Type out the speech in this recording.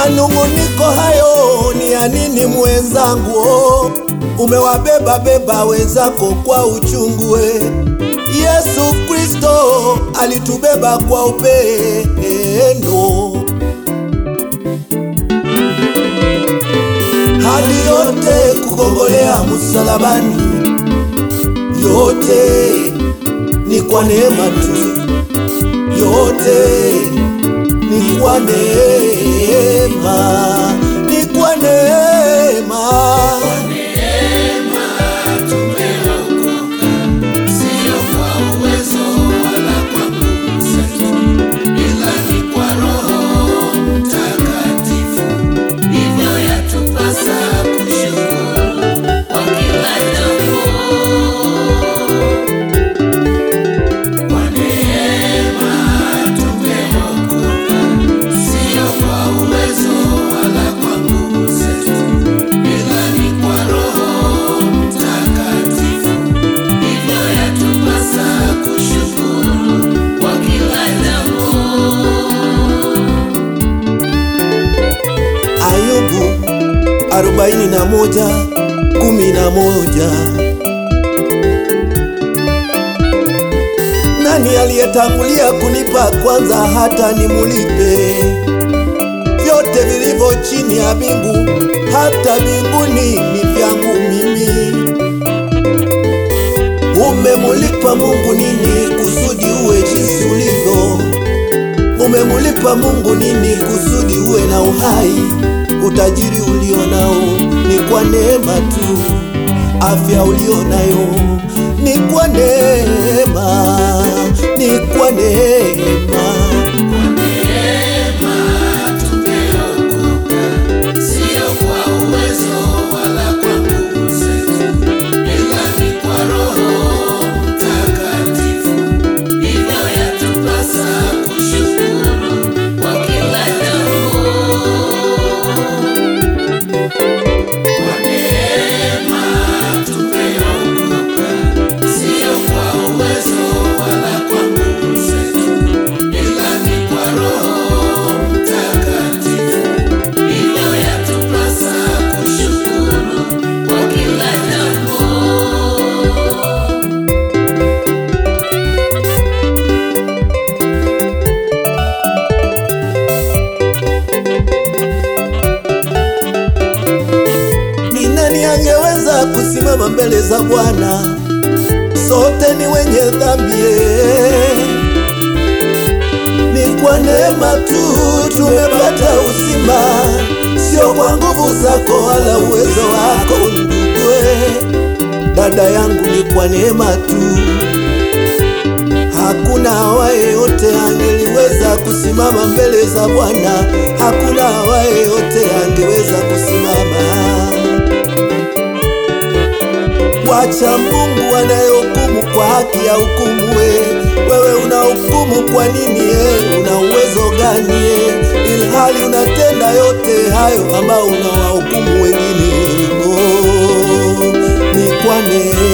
Manung'uniko hayo ni ya nini mwenzangu? Oh, umewabeba beba wenzako kwa uchungu we. Yesu Kristo alitubeba kwa upendo. Hali yote kukongolea msalabani, yote ni kwa neema tu, yote ni kwa neema, ni kwa neema. Sio kwa uwezo wala kwa nguvu zetu, ila ni kwa Roho Mtakatifu. Hivyo yatupasa kushukuru kwa kila jambo. Kwa neema tumeokoka, sio kwa uwezo wala kwa nguvu zetu, ila ni kwa Roho Mtakatifu. Hivyo yatupasa kushukuru kwa kila jambo. Ayubu arobaini na moja kumi na moja. Nani aliyetangulia kunipa kwanza hata nimulipe? Vyote vilivyo chini ya mbingu hata mbinguni ni vyangu mimi. Umemulipa Mungu nini kusudi uwe jinsi ulivyo? Umemulipa Mungu nini kusudi uwe na uhai? Utajiri ulio nao ni kwa neema tu, afya ulio nayo ni kwa neema, ni kwa neema. Neema tumeokoka, sio kwa uwezo wala kwa nguvu zetu, ila ni kwa Roho Mtakatifu. Hivyo yatupasa kushukuru kwa kila jambo. Kwa neema tumeokoka, sio kwa uwezo wala kwa nguvu zetu, ila ni kwa Roho Mtakatifu. Hivyo yatupasa kushukuru kwa kila jambo. Ni nani angeweza kusimama mbele za Bwana? Sote ni wenye dhambi, eh. ni kwa neema tu tumepata uzima, sio kwa nguvu zako wala uwezo wako ndugu. eh. Dada yangu, ni kwa neema tu. Hakuna awaye yote angeliweza kusimama mbele za Bwana, hakuna awaye yote angeweza kusimama. Wacha Mungu anayehukumu kwa haki ya hukumu. we. Wewe unahukumu kwa nini? eh? Una uwezo gani? eh? Ilhali unatenda yote hayo ambao unawahukumu wengine. Oh, ni kwa neema